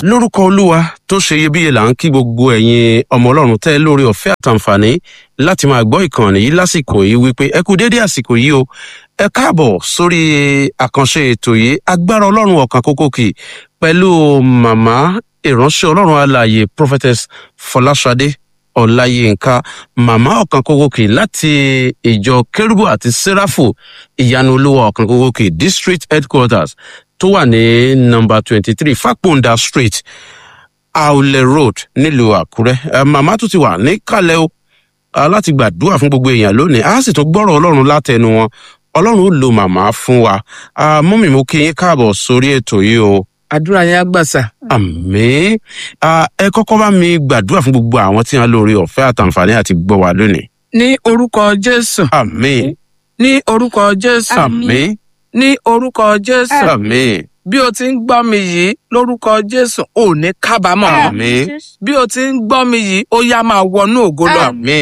lórúkọ olúwa tó ṣe iyebíye là ń kí gbogbo ẹ̀yin ọmọ ọlọ́run tẹ́ lórí ọ̀fẹ́ àtàǹfààní láti máa gbọ́ ìkànnì yìí lásìkò yìí wípé ẹ kú déédé àsìkò yìí o ẹ káàbọ̀ sórí àkànṣe ètò yìí agbára ọlọ́run ọ̀kan kókó kì pẹ̀lú màmá ìránṣẹ́ ọlọ́run alààyè prophetess fọláṣadé ọláyínká màmá ọ̀kan kókó kì láti ìjọ kérúbù àti sẹ́ráfù ìyanu olúwa ọ̀kan kókó kì district headquarters tó wà ní nọmba twenty three fàpọ̀ǹda street aulẹ road nílùú àkúrẹ́ ẹ màmá tó ti wà níkàlẹ̀ o ah, láti gbàdúrà fún gbogbo èèyàn lónìí a sì tún gbọ́rọ̀ ọlọ́run látẹnu wọn ọlọ́run ó lo màmá fún wa Ah, mọ́mì mo kí yín káàbọ̀ sórí ètò yìí o àdúrà yẹn á gbàsà. àmì ẹ kọ́kọ́ bá mi gbàdúrà fún gbogbo àwọn tí wọ́n lórí ọ̀fẹ́ àtàǹfààní àti gbọ́ wa lónìí ní orúkọ jésù àmì ní orúkọ jésù àmì ní orúkọ jésù àmì bí o ti ń gbọ́ mi yìí lórúkọ jésù ò ní kábàámọ̀ àmì bí o ti ń gbọ́ mi yìí ó yá máa wọnú ògo lọ àmì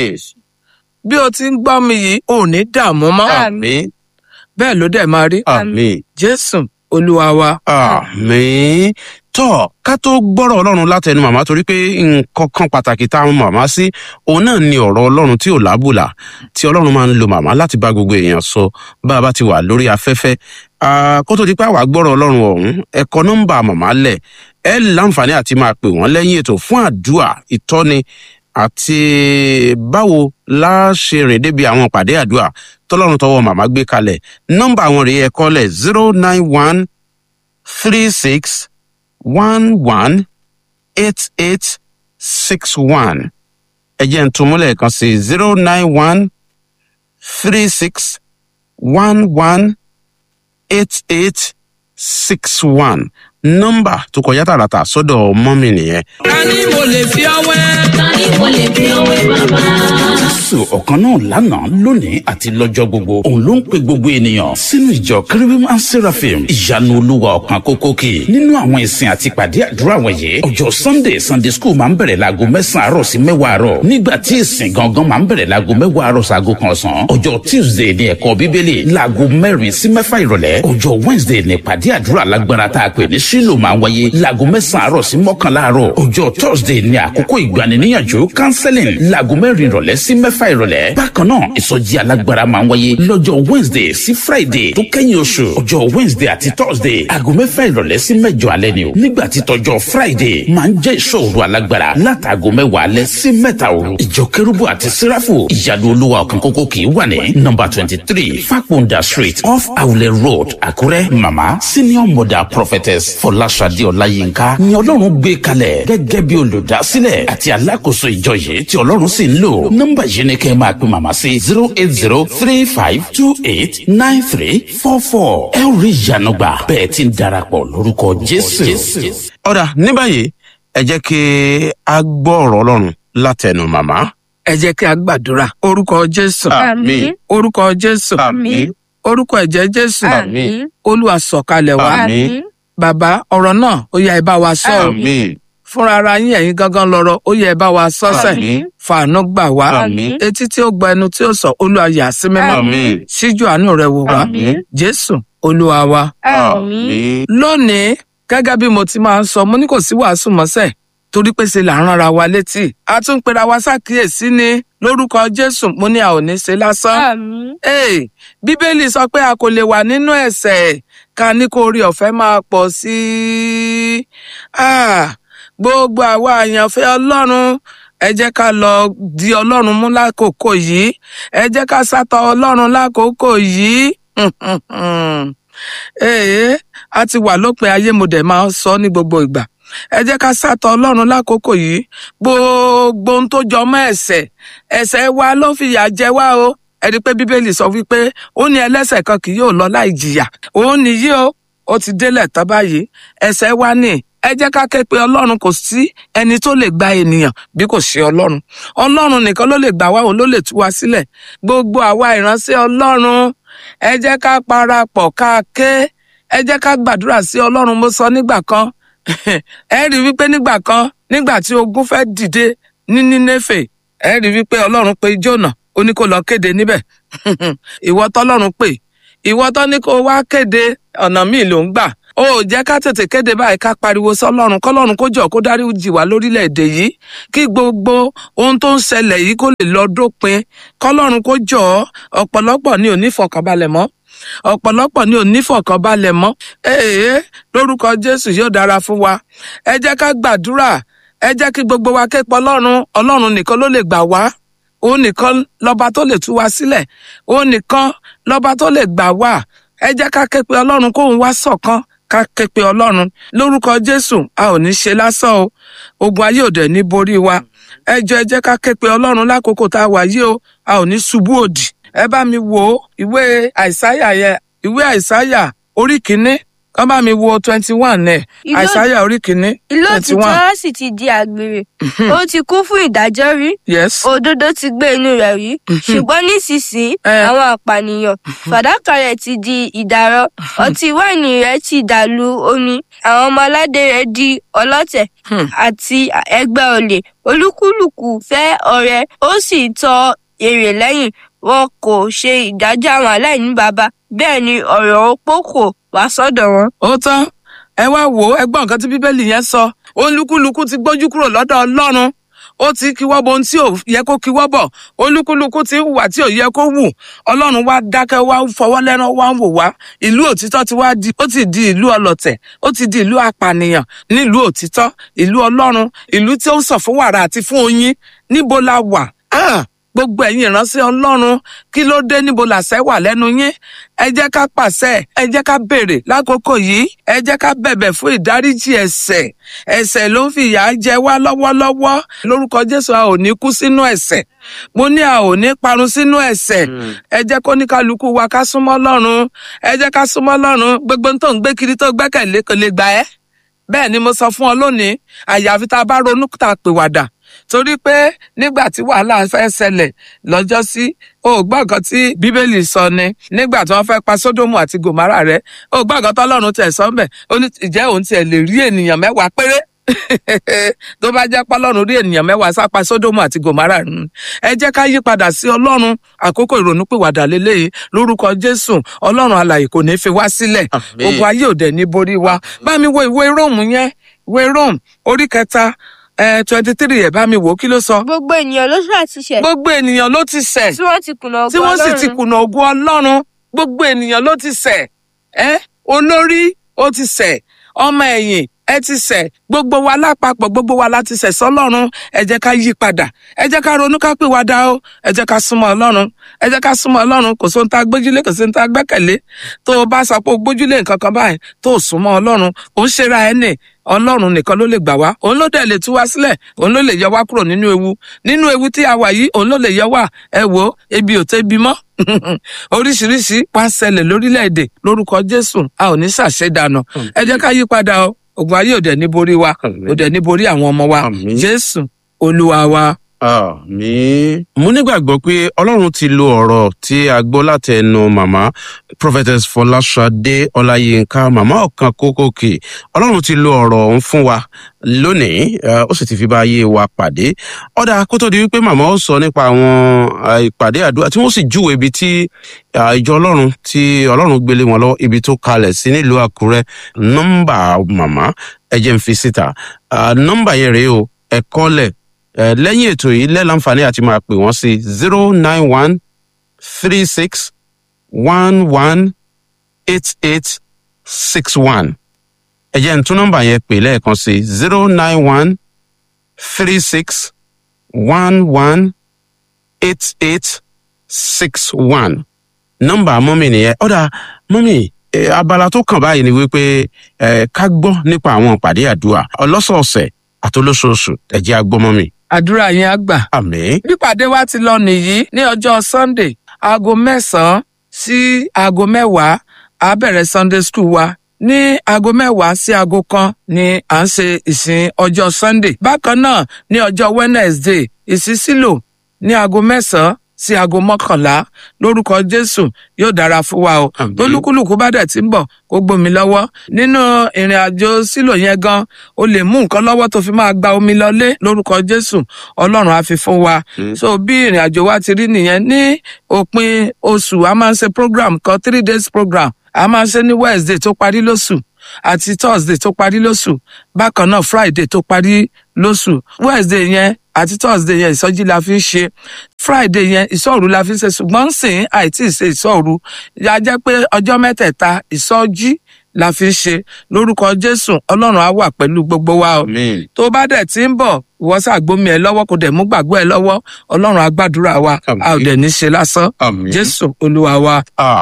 bí o ti ń gbọ́ mi yìí ò ní dààmú mọ́ àmì bẹ́ẹ̀ ló dẹ̀ máa rí àmì. jésù olúwa wa. àmì tọ ká tó gbọ́rọ̀ ọlọ́run látẹnu màmá torí pé nǹkan kan pàtàkì tá a mọ màmá sí òun náà ni ọ̀rọ̀ ọlọ́run tí ò lábùlà tí ọlọ́run máa ń lo màmá láti bá gbogbo èèyàn sọ bá a bá ti wà lórí afẹ́fẹ́ Ah, kó tó di pé àwa gbọ́rọ̀ ọlọ́run ọ̀hún ẹ̀kọ́ nọ́mbà màmá lẹ̀ ẹ láǹfààní àti máa pè wọ́n lẹ́yìn ètò fún àdúà ìtọ́ni àti báwo la ṣe rìn débi àwọn ìpàdé àdúà tọ́lọ́run tọwọ́ màmá gbé kalẹ̀ nọ́mbà àwọn rèé ẹ̀kọ́ lẹ̀ zero nine one three six one one eight eight six one ẹ jẹ́ n tún múlẹ̀ kan sí zero nine one three six one one eight eight six one nọ́mbà tó kọjá tààràtà sọ́dọ̀ mọ́mì nìyẹn. ká ní mo lè fi ọwẹ́. Tani mo lè fi òwe bàbá? jésù ọ̀kan náà lánàá lónìí àti lọ́jọ́ gbogbo òun ló ń pe gbogbo ènìyàn sínú ìjọ kérubim and seraphim ìyanu olúwa ọ̀kan kókó kì nínú àwọn ìsìn àti ìpàdé àdúrà wọ̀nyí ọjọ́ sunday sunday school máa ń bẹ̀rẹ̀ láago mẹ́sàn-án àárọ̀ sí mẹ́wàá àárọ̀ nígbà tí ìsìn gangan máa ń bẹ̀rẹ̀ láago mẹ́wàá àárọ̀ sáago kan ọ̀sán ọjọ́ tuesday ní ẹ̀kọ́ bíbélì láago mẹ́rin sí mẹ́fà ìrọ̀lẹ́ ọjọ́ wednesday ní ìpàdé àdúrà lágbára tá a pè ní sílò máa ń wáyé láago mẹ́sàn-án àárọ̀ sí mọ́kànlá àárọ̀ ọjọ́ thursday ní àkókò ìgbaniníyànjú counseling láago mẹ́rin ìrọ̀lẹ́ sí mẹ́fà ìrọ̀lẹ́ bákan náà ìsọjí alágbára máa ń wáyé lọ́jọ́ wednesday sí friday tó kẹ́yìn oṣù ọjọ́ wednesday àti thursday aago mẹ́fà ìrọ̀lẹ́ sí mẹ́jọ alẹ́ ni o nígbà tí tọjọ́ friday máa ń jẹ́ ìṣòro alágbára látàgò mẹ́wàá alẹ́ sí mẹ́ta òru ìjọ kérúbù àti sẹ́ráfù ìyanu olúwa ọ̀kan kókó kì í wà ní nọmba twenty three fakunda street off awulẹ̀ road àkúrẹ́ mama senior mother prophetess fọláṣadé ọláyínká ni ọlọ́run gbé kalẹ̀ gẹ́gẹ́ bí olùdásílẹ̀ àti alákòóso ìjọ yìí tí ọlọ́run sì ń lò nọ́mbà yìí ni kẹ́ ẹ máa pe màmá sí zero eight zero three five two eight nine three four four ẹ ó rí ìyanu gbà bẹ́ẹ̀ ti ń darapọ̀ lórúkọ jésù. ọ̀dà ní báyìí ẹ jẹ́ kí a gbọ́ ọ̀rọ̀ ọlọ́run látẹnu màmá. ẹ jẹ́ kí a gbàdúrà orúkọ jésù àmín orúkọ jésù àmín orúkọ ẹ̀jẹ̀ jésù àmín olúwa sọ̀kalẹ̀ wá àmín bàbá ọ̀rọ̀ náà ó yá ẹ bá wa sọ ọ́. àmín fúnra ara yín ẹ̀yin gangan lọ́rọ̀ ó yẹ ẹ bá wa sọ́sẹ̀ àmín fàánú gbà wá àmín etí tí ó gba ẹnu tí ó sọ olúwa yà sí mímọ́ àmín síjú àánú rẹ wò wá àmín jésù olúwa wa. àmín lónìí gẹ́gẹ́ bí mo ti máa ń sọ mo ní kò sí wàásù mọ́sẹ̀ torí pé ṣe là ń ránra wa létí a tún pera wa ṣàkíyèsí ni lórúkọ jésù mo ní a ò ní ṣe lásán. Ee, bíbélì sọ pé a kò lè wà nínú ẹ̀ṣẹ̀ ká ní kó orí ọ̀fẹ́ máa pọ̀ sí i. Ah, gbogbo àwa àyànfẹ́ ọlọ́run ẹ jẹ́ ká lọ di ọlọ́run mú lákòókò yìí ẹ jẹ́ ká sátọ ọlọ́run lákòókò yìí. Ee, a ti wà lópin ayé mo dẹ̀ máa ń sọ ní gbogbo ìgbà ẹ jẹ́ ká sátọ ọlọ́run lákòókò yìí gbogbo ohun tó jọ mọ́ ẹ̀ṣẹ̀ ẹ̀ṣẹ̀ wa ló fìyà jẹ wá o ẹ rí i pé bíbélì sọ wípé ó ní ẹlẹ́ṣẹ̀ kan kì yóò lọ láì jìyà òun nìyí o ó ti délẹ̀ tán báyìí ẹ̀ṣẹ̀ wa ní ẹ jẹ́ ká ké pe ọlọ́run kò sí ẹni tó lè gba ènìyàn bí kò sí ọlọ́run ọlọ́run nìkan ló lè gbà wá òun ló lè tú wa sílẹ̀ gbogbo àwa ìránṣẹ́ ọlọ́run ẹ jẹ́ ká parapọ̀ ká ké ẹ jẹ́ ká gbàdúrà sí ọlọ́run mo sọ nígbà kan ẹ rí i wípé nígbà kan nígbà tí ogun fẹ́ dìde ní nínéfè ẹ rí i wípé ọlọ́run pe jónà ó ní kó lọ kéde níbẹ̀ ìwọ tọ́lọ́run pè ìwọ tó ní kó wá kéde ọ̀nà míì ló ń gbà o ò jẹ́ ká tètè kéde báyìí ká pariwo sọlọ́run kọ́lọ́run kó jọ kó dárí jì wá lórílẹ̀‐èdè yìí kí gbogbo ohun tó ń ṣẹlẹ̀ yìí kó lè lọ dópin kọ́lọ́run kó jọ ọ̀pọ̀lọpọ̀ ní òní fọkànbalẹ̀ mọ́ ọ̀pọ̀lọpọ̀ ní òní fọkànbalẹ̀ mọ́ ee lórúkọ jésù yóò dára fún wa ẹ jẹ́ ká gbàdúrà ẹ jẹ́ kí gbogbo wa képe ọlọ́run ọlọ́run nìkan ló lè gbà wá òun nìkan lọ́ba tó lè tú wa sílẹ̀ òun nìkan lọ́ba tó lè gbà wá ẹ jẹ́ ká képe ọlọ́run kóun wá ṣọ̀kan ká képe ọlọ́run lórúkọ jésù a ò ní ṣe lásán o ogun ayé òde ní borí wa ẹ jọ ẹ jẹ́ ká képe ọlọ́run lákòókò tá a wà yìí o a ò ní ṣubú òdì ẹ bá mi wo ìwé àìsáyà yẹ ìwé àìsáyà orí kìíní kán bá mi wo twenty one ẹ Ìlú- àìsáyà orí kìíní ìlú twenty one òtítọ́ sì ti di àgbèrè ó ti kún fún ìdájọ́ rí yes òdodo ti gbé inú rẹ̀ rí ṣùgbọ́n nísinsìnyí Eh. àwọn àpànìyàn fàdákà rẹ̀ ti di ìdàrọ ọtí wáìnì rẹ̀ ti dàlú omi àwọn ọmọ aládé rẹ̀ di ọlọ́tẹ̀ Hmm. àti ẹgbẹ́ olè olúkúlùkù fẹ́ ọrẹ ó sì tọ èrè lẹ́yìn wọn kò ṣe ìdájọ́ àwọn aláìní baba bẹ́ẹ̀ ni ọ̀rọ̀ opó kò wá sọ́dọ̀ wọn. ó tán ẹ wá wò ó ẹgbọ́n nǹkan tí bíbélì yẹn sọ olúkúlùkù ti gbójú kúrò lọ́dọ̀ ọlọ́run ó ti kíwọ́ bo ohun tí ò yẹ kó kíwọ́ bọ̀ olúkúlùkù ti ń hùwà tí ò yẹ kó wù ọlọ́run wá dákẹ́ wá ń fọwọ́ lẹ́rán wá ń wò wá ìlú òtítọ́ ti wá di ó ti di ìlú ọlọ̀tẹ̀ ó ti di ìlú apànìyàn nílùú òtítọ́ ìlú ọlọ́run ìlú tí ó ń sọ fún wàrà àti fún oyin níbo la wà Ah! gbogbo ẹ̀yin ìránṣẹ́ ọlọ́run kí ló dé níbo làṣẹ wà lẹ́nu yín ẹ jẹ́ ká pàṣẹ ẹ jẹ́ ká béèrè lákòókò yìí ẹ jẹ́ ká bẹ̀bẹ̀ fún ìdáríjì ẹ̀ṣẹ̀ ẹ̀ṣẹ̀ ló ń fi ìyà jẹ wá lọ́wọ́lọ́wọ́ lórúkọ jésù a ò ní kú sínú ẹ̀ṣẹ̀ mo ní a ò ní parun sínú ẹ̀ṣẹ̀ ẹ jẹ́ kó ní kálukú wa ká súnmọ́ lọ́run ẹ jẹ́ ká súnmọ́ lọ́run gbogbo ohun tó ń gbé kiri tó gbẹ́kẹ̀lé kò lè gbà ẹ́ bẹ́ẹ̀ ni mo sọ fún ọ lónìí àyàfi tá a bá ronú tá a pèwàdà torí pé nígbà tí wàhálà fẹ́ ṣẹlẹ̀ lọ́jọ́ sí o ò gbọ́ nǹkan tí bíbélì sọ ni nígbà tí wọ́n fẹ́ pa sódómù àti gòmárà rẹ o ò gbọ́ nǹkan tọ́lọ́run tẹ̀ sọ́ńbẹ̀ ó ní ìjẹ́ òun tiẹ̀ lè rí ènìyàn mẹ́wàá péré tó bá jẹ́ pọ́lọ́run rí ènìyàn mẹ́wàá sápa sódómù àti gòmárà run ẹ jẹ́ ká yí padà sí ọlọ́run àkókò ìrònúpìwàdà lélẹ́yìí lórúkọ jésù ọlọ́run alàyè kò ní fi wá sílẹ̀ Àmín. ogun ayé òde ní borí wa bá mi wo ìwé róòmù yẹn ìwé róòmù orí kẹta twenty three ẹ̀ bá mi wò ó kí ló sọ. gbogbo ènìyàn ló ṣàtúnṣe gbogbo ènìyàn ló ti ṣẹ̀ tí wọ́n ti kùnà tí ògo wọ́n sì ti Ọlọ́run. kùnà ògo ọlọ́run gbogbo ènìyàn ló ti ṣẹ̀ ẹ́ olórí ó ti ṣẹ̀ ọmọ ẹ̀yìn ẹ ti ṣẹ̀ gbogbo wa lápapọ̀ gbogbo wa láti ṣẹ̀ sọ́lọ́run ẹ jẹ́ ká yí padà ẹ jẹ́ ká ronú ká pìwàdà o ẹ jẹ́ ká súnmọ́ ọlọ́run ẹ jẹ́ ká súnmọ́ ọlọ́run kò sóhun tá a gbójúlé kò sóhun tá a gbẹ́kẹ̀lé tó o bá sọ pé o gbójúlé nǹkan kan báyìí tó o súnmọ́ ọlọ́run ò ń ṣera ẹ nì ọlọ́run nìkan ló lè gbà wá òun ló dẹ̀ lè tú wá sílẹ̀ òun ló lè yọ wá kúrò nínú ewu nínú ewu tí a wà yìí òun ló lè yọ wá ẹ wò ó ebi ò tẹ́bi mọ́ oríṣiríṣi wá ń ṣẹlẹ̀ lórílẹ̀‐èdè lórúkọ jésù a ò ní ṣàṣedànù ẹ jẹ́ ká yí padà o ògùn ayé òde ní borí wa Àmín. òde ní borí àwọn ọmọ wa Àmín. jésù olúwa wa. Àmín. mo nígbàgbọ́ pé ọlọ́run ti lo ọ̀rọ̀ tí a gbọ́ láti ẹnu màmá prophetess fọláṣadé ọláyínká màmá ọ̀kan kókòkè ọlọ́run ti lo ọ̀rọ̀ ọ̀hún fún wa lónìí eh, ó sì ti fi bá ayé wa pàdé ọ̀dà kó tó di wípé màmá ó sọ nípa àwọn ah, ìpàdé àdúrà tí wọ́n sì júwèé ibi tí ah, ìjọ ọlọ́run tí ọlọ́run gbélé wọn lọ́wọ́ ibi tó kalẹ̀ sí nílùú àkúrẹ́ nọ́mbà màmá ẹ jẹ́ n fi síta Ah, nọ́mbà yẹn rèé o ẹ kọ́lẹ̀ Eh, lẹ́yìn ètò yìí lẹ́láǹfààní àti máa pè wọ́n sí zero nine one three six one one eight eight six one. ẹ jẹ́ n tún nọ́mbà yẹn pè lẹ́ẹ̀kan sí zero nine one three six one one eight eight six one. nọ́mbà mọ́mì nìyẹn ọ̀dà mọ́mì eh, abala tó kàn báyìí ni wípé eh, ká gbọ́ nípa àwọn ìpàdé àdúrà ọlọ́sọ̀ọ̀sẹ̀ àtolóṣooṣù ẹ jẹ́ á gbọ́ mọ́mì. àdúrà yẹn á gbà. àmín. pípàdé wa ti lọ nìyí ní ọjọ́ sunday aago mẹ́sàn-án sí aago mẹ́wàá a bẹ̀rẹ̀ sunday school wa ní aago mẹ́wàá sí aago kan ni à ń ṣe ìsìn ọjọ́ sunday bákan náà ní ọjọ́ wednesday ìsísílò ní aago mẹ́sàn-án sí aago mọ́kànlá lórúkọ jésù yóò dára fún wa o Àmín. tolúkúlùkù bá dẹ̀ ti ń bọ̀ kó gbómi lọ́wọ́ nínú ìrìn àjò sílò yẹn gan o lè mú nǹkan lọ́wọ́ tó fi máa gba omi lọlé lórúkọ jésù ọlọ́run á fi fún wa so bí ìrìn àjò wa ti rí nìyẹn ní òpin oṣù a máa ń ṣe program kan three days program a máa ń ṣe ní wednesday tó parí lóṣù àti thursday tó parí lóṣù bákan náà friday tó parí lóṣù wednesday yẹn àti thursday yẹn ìsọjí la fi ń ṣe friday yẹn ìsọ̀rù la fi ń ṣe ṣùgbọ́n sìn àìtí ṣe ìsọ̀rù ya jẹ́ pé ọjọ́ mẹ́tẹ̀ẹ̀ta ìsọjí la fi ń ṣe lórúkọ jésù ọlọ́run á wà pẹ̀lú gbogbo wa o àmín tó bá dẹ̀ ti ń bọ̀ ìwọ ṣàgbómi ẹ lọ́wọ́ kò dẹ̀ mú gbàgbọ́ ẹ lọ́wọ́ ọlọ́run á gbàdúrà wa Àmín. a ò dẹ̀ ní ṣe lásán àmín. jésù olúwa wa.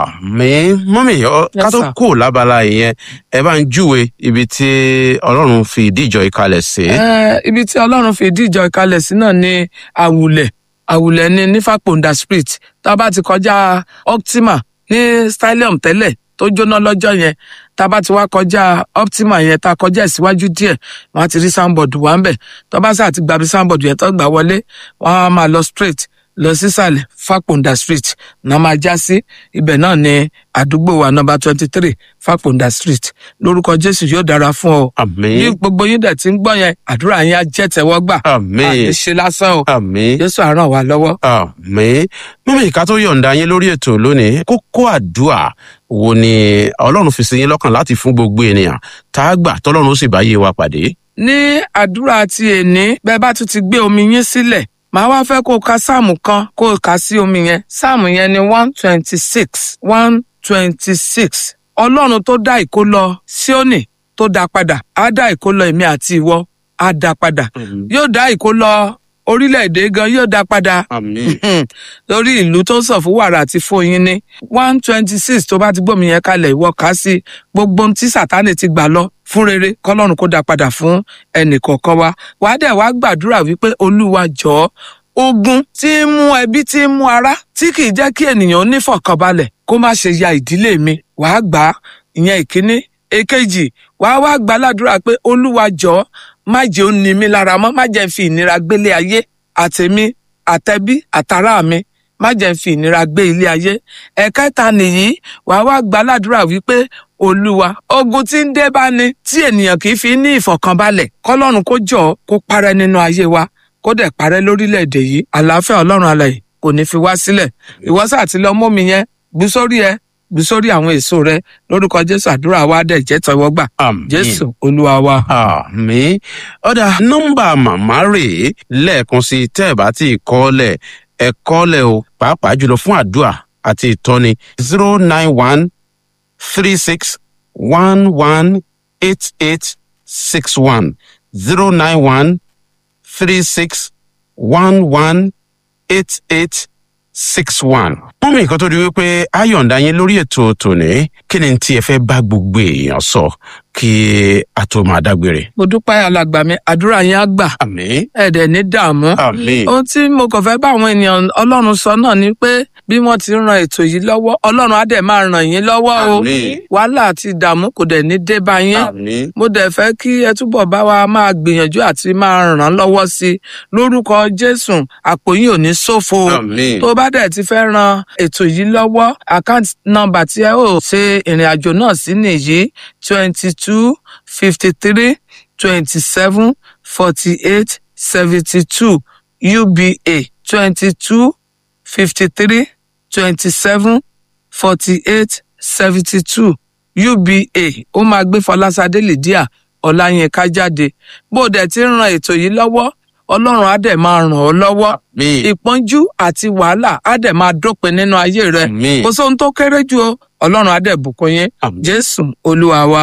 àmín mọ́mí ọ- Yes, ká tó sir. kó lábala ìyẹn ẹ bá ń júwe ibi tí ọlọ́run fi ìdí ìjọ ìkalẹ̀ sí. Eh, ibi tí ọlọ́run fi ìdí ìjọ ìkalẹ̀ sí náà ni àwùlẹ̀ àwùlẹ̀ ní nífàpọ̀ǹdà street tá a bá ti kọjá optima ní stylium tẹ́lẹ̀ tó jóná lọ́jọ́ yẹn tá a bá ti wá kọjá optima yẹn tá a kọjá ìsíwájú díẹ̀ wọ́n á ti rí soundboard wà ń bẹ̀ tó bá sáà ti gbàbí soundboard yẹn tó gbà wọlé wọ́n á máa lọ straight lọ sísàlẹ̀ fàpọ̀ǹdà street náà máa já sí ibẹ̀ náà ni àdúgbò wa nọmba twenty three fàpọ̀ǹdà street lórúkọ jésù yóò dára fún ọ bí àmín gbogbo yín dẹ̀ ti ń gbọ́ yẹn àdúrà yín á jẹ́ tẹ́wọ́gbà àmín àní ṣe lásán o àmín jésù á ràn wá lọ́wọ́. àmín mọ́mí ká tó yọ̀ǹda yín lórí ètò lónìí kókó àdúà wo ni ọlọ́run fi sí yín lọ́kàn láti fún gbogbo ènìyàn tá a gbà tọ́lọ́run ó sì bá yé wa pàdé. ní àdúrà ti èní bẹ́ẹ̀ bá tún ti gbé omi yín sílẹ̀ màá wá fẹ́ kó o ka sáàmù kan kó o kà sí omi yẹn sáàmù yẹn ni one twenty six one twenty six ọlọ́run tó dá ìkólọ síónì tó dá padà á dá ìkólọ èmi àti ìwọ á dá padà yóò dá ìkólọ orílẹ̀-èdè gan yóò dá padà àmín Hmm. lórí ìlú tó ń sọ fún wàrà àti fún oyin ní one twenty six tó bá ti gbómi yẹn kalẹ̀ ìwọ kà á sí gbogbo ohun tí sátánì ti gbà lọ fún rere kọlọ́run kó dá padà fún ẹnìkọ̀ọ̀kan wa wàá dẹ̀ wá gbàdúrà wípé olúwa jọ̀ọ́ ogun tí ń mú ẹbí tí ń mú ara tí kì í jẹ́ kí ènìyàn onífọ̀kànbalẹ̀ kó má ṣe ya ìdílé mi wàá gbà á ìyẹn ìkíní èkejì wàá wá gbà ládùúrà pé olúwa jọ̀ọ́ má jẹ́ ó ní mi lára mọ́ má jẹ́ n fi ìnira gbélé ayé àtèmi àtẹbí àtàrà mi má jẹ́ n fi ìnira gbé ilé ayé ẹ̀kẹta nìyí wàá wá gbà ládùúrà wípé olúwa ogun tí ń dé bá ní tí ènìyàn kì í fi ní ìfọ̀kànbalẹ̀ kọ́lọ́run kó jọ kó parẹ́ nínú ayé wa kó dẹ̀ parẹ́ lórílẹ̀‐èdè yìí àlàáfíà ọlọ́run alààyè kò ní fi wá sílẹ̀ ìwọ́sà àti lọ mọ́mi yẹn gbú sórí ẹ gbú sórí àwọn èso rẹ lórúkọ jésù àdúrà wa dẹ̀ jẹ́ tọwọ́gbà àmín jésù olúwa wa. àmín ọ̀dà nọ́mbà màmá rèé lẹ́ẹ̀kan sí tẹ́ ẹ̀ bá tí ì kọ́lẹ̀ ẹ̀ kọ́lẹ̀ o pàápàá jùlọ fún àdúà àti ìtọ́ni zero nine one three six one one eight eight six one zero nine one three six one one eight eight six one. wọ́n mi nǹkan tó di wípé a yọ̀ǹda yín lórí ètò tòní kí ni tí ẹ fẹ́ bá gbogbo èèyàn sọ kí a tó máa dágbére. mo dúpẹ́ alàgbà mi àdúrà yẹn á gbà àmín ẹ̀dẹ̀ ní dààmú. àmín ohun tí mo kàn fẹ́ bá àwọn ènìyàn ọlọ́run sọ náà ni pé bí wọ́n ti ń ran ètò yìí lọ́wọ́ ọlọ́run á dẹ̀ máa ràn yín lọ́wọ́ o Àmín. wàhálà àti ìdààmú kò dẹ̀ ní dé bá yín àmín mo dẹ̀ fẹ́ kí ẹ túbọ̀ bá wa máa gbìyànjú àti máa ràn án lọ́wọ́ sí i lórúkọ jésù àpò yín ò ní ṣòfò o àmín tó bá dẹ̀ ti fẹ́ ran ètò yìí lọ́wọ́ àkáǹtì nọ́mbà tí ẹ ó ṣe ìrìn àjò náà sí nìyí twenty two fifty three twenty seven forty eight seventy two uba twenty two fifty three twenty seven forty eight seventy two uba ó máa gbé fọlásadé lydia ọláyínká jáde bó o dẹ̀ ti ń ran ètò yìí lọ́wọ́ ọlọ́run á dẹ̀ máa ràn ọ́ lọ́wọ́ àmín ìpọ́njú àti wàhálà á dẹ̀ máa dópin nínú ayé rẹ àmín kò sóhun tó kéré jù o ọlọ́run á dẹ̀ bùkún yín Àmín. jésù olúwa wa.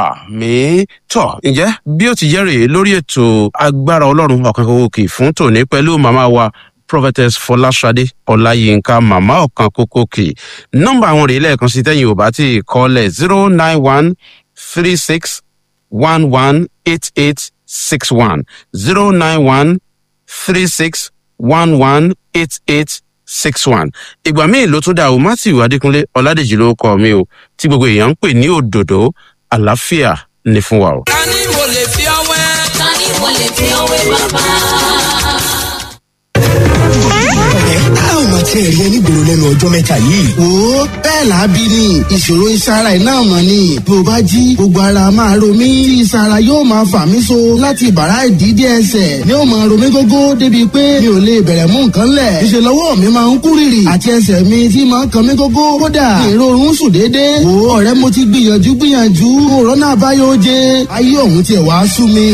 àmín tọ ǹjẹ́ bí ó ti jẹ́ rèé lórí ètò agbára ọlọ́run ọ̀kan kókó kì í fún tòní pẹ̀lú màmá wa prophetess fọláṣadé ọláyínká màmá ọ̀kan kókó kì í nọ́mbà àwọn rèé lẹ́ẹ̀kan sí tẹ́yìn ò bá tí ì kọ́lẹ̀ zero nine one three six one one eight eight six one zero nine one three six one one eight eight six one ìgbà míì ló tún dá o matthew adékúnlé ọládèjì ló kọ mi o tí gbogbo èèyàn ń pè ní òdòdó àlàáfíà ní fún wa o. ká ní mo lè fi ọwẹ́. ta ni mo lè fi ọwé bàbá. a ò mà àti ẹ̀rí ẹni gbèrò lẹ́nu ọjọ́ mẹ́ta yìí. wo bẹ́ẹ̀ làábí ni ìṣòro ìsara iná mọ̀ ni bí o bá jí gbogbo ara máa ro mí tí ìsara yóò máa fà mí so láti bàrá ìdídé ẹsẹ̀ ni ó máa ro mí gógó débi pé mi ò lè bẹ̀rẹ̀ mú nǹkan lẹ̀ ìṣe lọ́wọ́ mi máa ń kú rìrì àti ẹsẹ̀ mi tí máa ń kan mí gógó kódà ìrorun sùn déédéé wo ọ̀rẹ́ mo ti gbìyànjú gbìyànjú òrónà àbáyọ oje ayé òun tiẹ̀ wá sú mi.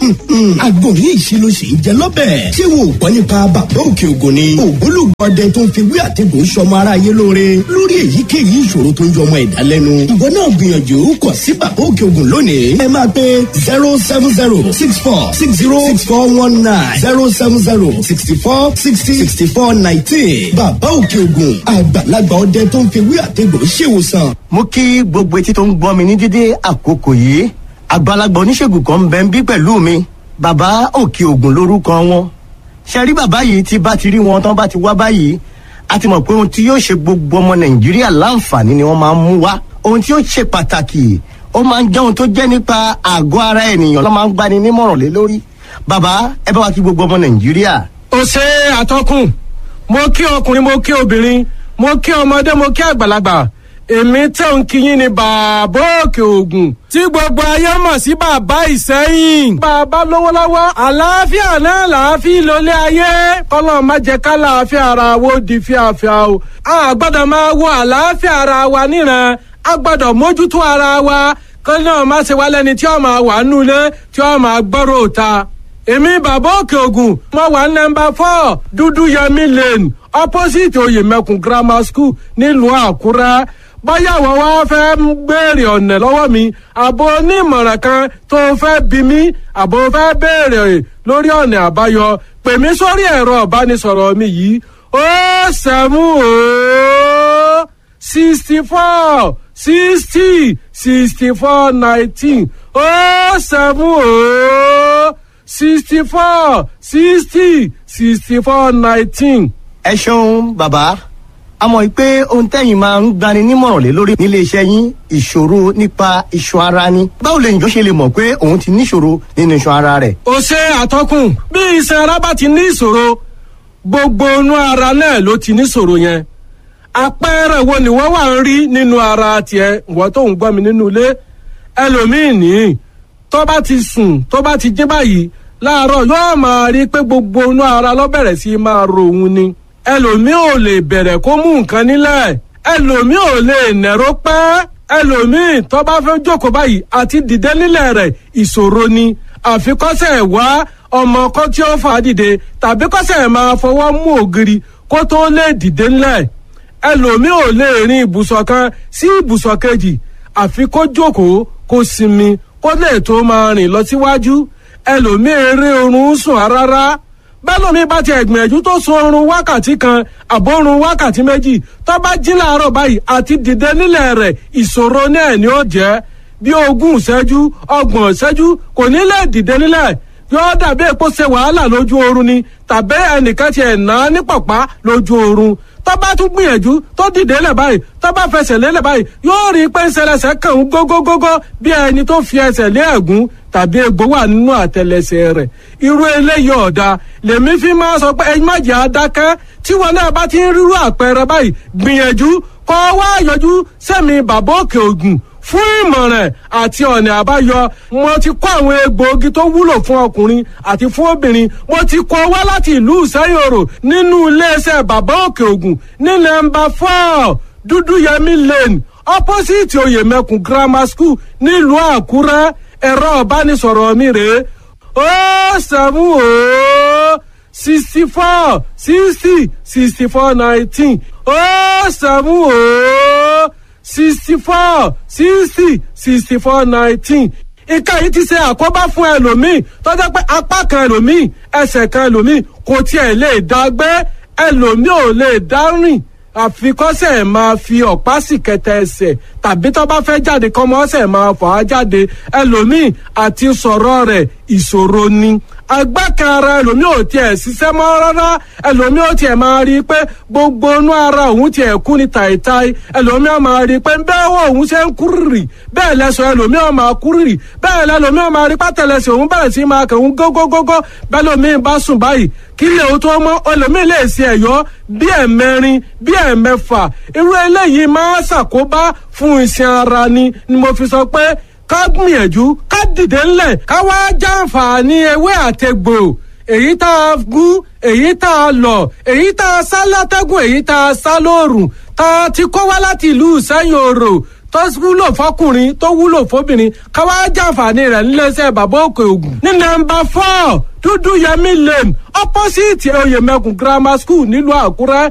àgbo ní ìṣirò sì ń jẹ lọ́bẹ̀. ṣé wo ò gbọ́ nípa bàbá òkè ògùn ni. ògbólógbòde tó ń fi wí àtẹ̀gùn sọmọ aráyé lóore lórí èyíkéyìí ìṣòro tó ń jọmọ ẹ̀dá lẹ́nu. ìwọ náà gbìyànjú kọ sí bàbá òkè ògùn lónìí. ẹ máa pe zero seven zero six four six zero six four one nine zero seven zero sixty four sixty sixty four nineteen. bàbá òkè ògùn àgbàlagbà ọdẹ tó ń fi wí àtẹ̀gùn ṣèwòsàn. mo kí gbogbo etí tó ń gbọ́ mi ní dídé àkókò yìí àgbàlagbà oníṣègùn kan ń bẹ ń bí pẹ̀lú mi bàbá òkè ògùn lórúkọ wọn ṣe rí bàbá yìí tí bá ti rí wọn tán bá ti wá báyìí a ti mọ̀ pé ohun tí yóò ṣe gbogbo ọmọ nàìjíríà láǹfààní ni wọ́n máa ń mú wá ohun tí yóò ṣe pàtàkì ó máa ń jẹ́ ohun tó jẹ́ nípa àgọ́ ara ènìyàn ló máa ń gbani nímọ̀ràn lé lórí bàbá ẹ bá wa kí gbogbo ọmọ nàìjíríà. ó ṣe àtọkùn mo kí ọkùnrin mo kí obìnrin mo kí ọmọdé mo kí àgbàlagbà èmi tẹ̀ ń kíyìn ní bàbá òkè ògùn tí gbogbo ayé mọ̀ sí bàbá ìsẹ́yìn. bàbá lówó lọ́wọ́ àlàáfíà náà làáfíà lólé ayé kọ́lọ́ má jẹ́ ká làáfíà ara wo di fíafíà o. a gbọ́dọ̀ máa wo àlàáfíà ara wa níran a gbọ́dọ̀ mójútó ara wa kọ́lọ́ náà má ṣe wá lẹ́ni tí ó máa wà nulẹ̀ tí ó máa gbọ́rọ̀ òta. èmi bàbá òkè ògùn mo wà nọmba four dúdú yẹmi lane opposite oyèmẹkùn grammar school nílùú àkúrẹ́ báyà wọ́n wá fẹ́ ń béèrè ọ̀nà lọ́wọ́ mi àbò onímọ̀ràn kan tó fẹ́ bí mi àbò fẹ́ béèrè lórí ọ̀nà àbáyọ pè mí sórí ẹ̀rọ ìbánisọ̀rọ̀ mi yìí ó sẹ́mú ó sixty four sixty sixty four nineteen ó sẹ́mú ó sixty four sixty sixty four nineteen. ẹ ṣeun bàbá a mọ̀ pé ohun tẹ́yìn máa ń gbani nímọ̀ràn lé lórí nílé iṣẹ́ yín ìṣòro nípa iṣan ara ni báwo lèyìn tó ṣe lè mọ̀ pé òun ti níṣòro nínú iṣan ara rẹ̀. ó ṣe àtọkùn bí iṣan ara bá ti ní ìṣòro gbogbo inú ara náà ló ti níṣòro yẹn àpẹẹrẹ wo ni wọn wà ń rí nínú ara tiẹ ìwọ tó ń gbọ́ mi nínú ilé ẹlòmíín ní tó bá ti sùn tó bá ti jí báyìí láàárọ̀ yóò máa rí pé gbogbo inú ara ló bẹ̀rẹ̀ sí máa ro òun ni ẹlòmíì ò lè bẹ̀rẹ̀ kó mú nǹkan nílẹ̀ ẹlòmíì ò lè nẹ̀rọ pẹ́ ẹlòmíì tó bá fẹ́ jókòó báyìí àti dìde nílẹ̀ rẹ̀ ìṣòro ni àfikọ́sẹ̀ wá ọmọ kan tí ó fà á dìde tàbí kọ́sẹ̀ máa fọwọ́ mú ògiri kó tó lè dìde nílẹ̀ ẹlòmíì ò lè rin ibùsọ̀ kan sí ibùsọ̀ kejì àfi kó jókòó kó sinmi kó lè tó máa rìn lọ síwájú ẹlòmíì eré oorun sùn rárá bẹ́lómi bá ti ẹ̀gbìyànjú tó sun oorun wákàtí kan àbórun wákàtí méjì tó bá jí láàárọ̀ báyìí àti dìde nílẹ̀ rẹ̀ ìṣòro náà ni ó jẹ́ bí ogún ìṣẹ́jú ọgbọ̀n ìṣẹ́jú kò ní lè dìde nílẹ̀ yóò dàbí èpo ṣe wàhálà lójú oorun ni tàbí ẹnìkan ti ẹ̀ ná ní pọ̀pá lójú oorun tó bá tún gbìyànjú tó dìde lẹ̀ báyìí tó bá fẹsẹ̀ lélẹ̀ báyìí yóò rí i pé ń ṣẹlẹ̀ṣẹ̀ kàn ń gógógógó bí ẹni tó fi ẹsẹ̀ lé ẹ̀gún tàbí egbò wà nínú àtẹlẹsẹ̀ rẹ̀ irú eléyìí ọ̀dà lèmi fi máa sọ pé ẹyin má jẹ́ adákẹ́ tí wọn náà bá ti ń rírú àpẹẹrẹ báyìí gbìyànjú kọ́ wá yọjú sẹ́mi bàbá òkè ògùn fún ìmọ̀ràn àti ọ̀nà àbáyọ mo ti kó àwọn egbòogi tó wúlò fún ọkùnrin àti fún obìnrin mo ti kó wá láti ìlú ìsẹ́yòrò nínú iléeṣẹ́ bàbá òkè ògùn ní nọ́mbà four dúdúyẹmí lane opposite oyèmẹkùn grammar school nílùú àkúrẹ́ ẹ̀rọ ìbánisọ̀rọ̀ mi rèé ó sẹ́mu ó sixty four sixty sixty four nineteen ó sẹ́mu ó sixty four sixty sixty four nineteen ìka yìí ti ṣe àkóbá fún ẹlòmíì tó jẹ́ pé apá kan ẹlòmíì ẹsẹ̀ kan ẹlòmíì kò tiẹ̀ lè dá gbé ẹlòmíì ò lè dá rìn àfikọ́sẹ̀ máa fi ọ̀pá sì kẹtẹ ẹsẹ̀ tàbí tó bá fẹ́ jáde kọ́mọ ọ̀sẹ̀ máa fà á jáde ẹlòmíì àti sọ̀rọ̀ rẹ̀ ìṣòro ni agbákan ara ẹlòmíì ò tiẹ̀ ṣiṣẹ́ mọ́ rárá ẹlòmíì ò tiẹ̀ máa rí i pé gbogbo inú ara òun tiẹ̀ kú ní tàìtàì ẹlòmíì ò máa rí i pé bẹ́ẹ̀ wọ òun ṣe ń kúrìrì bẹ́ẹ̀ lẹ́sọ̀ ẹlòmíì ò máa kúrìrì bẹ́ẹ̀ lẹ́lòmíì ò máa rí pátẹ́lẹsẹ̀ òun bẹ̀rẹ̀ sí máa kẹ̀hún gógógógó bẹ́ẹ̀ lòmíì bá sùn báyìí kí lè o tó mọ́ ẹlòmíì lè ṣe ẹ̀yọ́ bí ẹ̀mẹrin bí ẹ̀mẹfà irú eléyìí máa ṣàkóbá fún iṣan ara ni ni mo fi sọ pé ká gbìyànjú ká dìde ńlẹ̀ ká wá jàǹfààní ewé àtegbò èyí tá a gún èyí tá a lọ èyí tá a sá látẹ́gùn èyí tá a sá lóòrùn tá a ti kó wá láti ìlú sẹ́yìn òrò tó wúlò fọkùnrin tó wúlò fóbìnrin ká wá jàǹfààní rẹ̀ níléeṣẹ́ bàbá òkè ògùn ní nọ́mbà four dúdú yẹmí lane opposite oyèmẹkùn grammar school nílùú àkúrẹ́